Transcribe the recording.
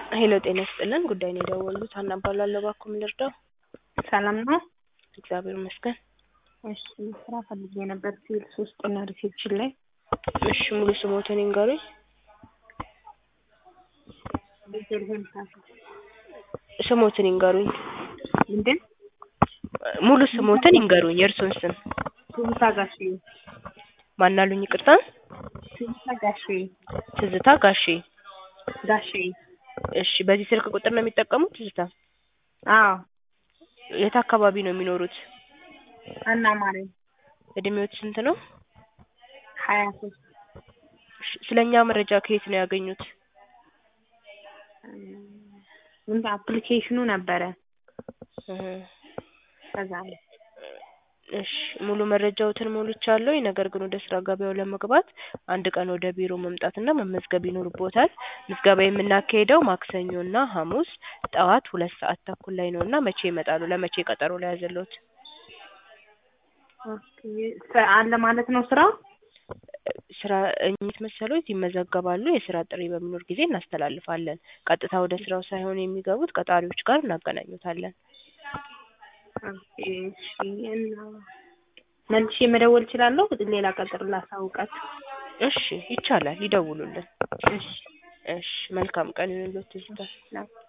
ሄሎ ጤና ይስጥልን ጉዳይ ነው የደወሉት ሀና እባላለሁ እባክዎ ምን ልርዳው ሰላም ነው? እግዚአብሔር ይመስገን እሺ ስራ ፈልጌ ነበር ሴልስ ውስጥ እና ሪሴፕሽን ላይ እሺ ሙሉ ስሞትን ይንገሩኝ ቤተልሔም ካሳ ስሞትን ይንገሩኝ ምንድን ሙሉ ስሞትን ይንገሩኝ የእርስዎን ስም ትዝታ ጋሼ ማናሉኝ ይቅርታ ትዝታ ጋሼ ትዝታ ጋሼ ጋሼ እሺ በዚህ ስልክ ቁጥር ነው የሚጠቀሙት ትዝታ አዎ የት አካባቢ ነው የሚኖሩት አና ማርያም እድሜዎት ስንት ነው ሀያ ሶስት እሺ ስለ እኛ መረጃ ከየት ነው ያገኙት ምን አፕሊኬሽኑ ነበረ እህ ከዛ ነው እሺ ሙሉ መረጃዎትን ሞልቻለሁ ነገር ግን ወደ ስራ ገበያው ለመግባት አንድ ቀን ወደ ቢሮ መምጣትና መመዝገብ ይኖርብዎታል ምዝገባ የምናካሂደው ማክሰኞና ሐሙስ ጠዋት ሁለት ሰዓት ተኩል ላይ ነውና መቼ ይመጣሉ ለመቼ ቀጠሮ ልያዝልዎት ኦኬ አለ ማለት ነው ስራው ስራ እኝት መሰሎት ይመዘገባሉ የስራ ጥሪ በሚኖር ጊዜ እናስተላልፋለን ቀጥታ ወደ ስራው ሳይሆን የሚገቡት ቀጣሪዎች ጋር እናገናኙታለን ኦኬ እሺ እና መልሼ መደወል እችላለሁ ሌላ ቀጠሮ ላሳውቃችሁ እሺ ይቻላል ይደውሉልን እሺ እሺ መልካም ቀን ይሁንልዎት ትዝታ እሺ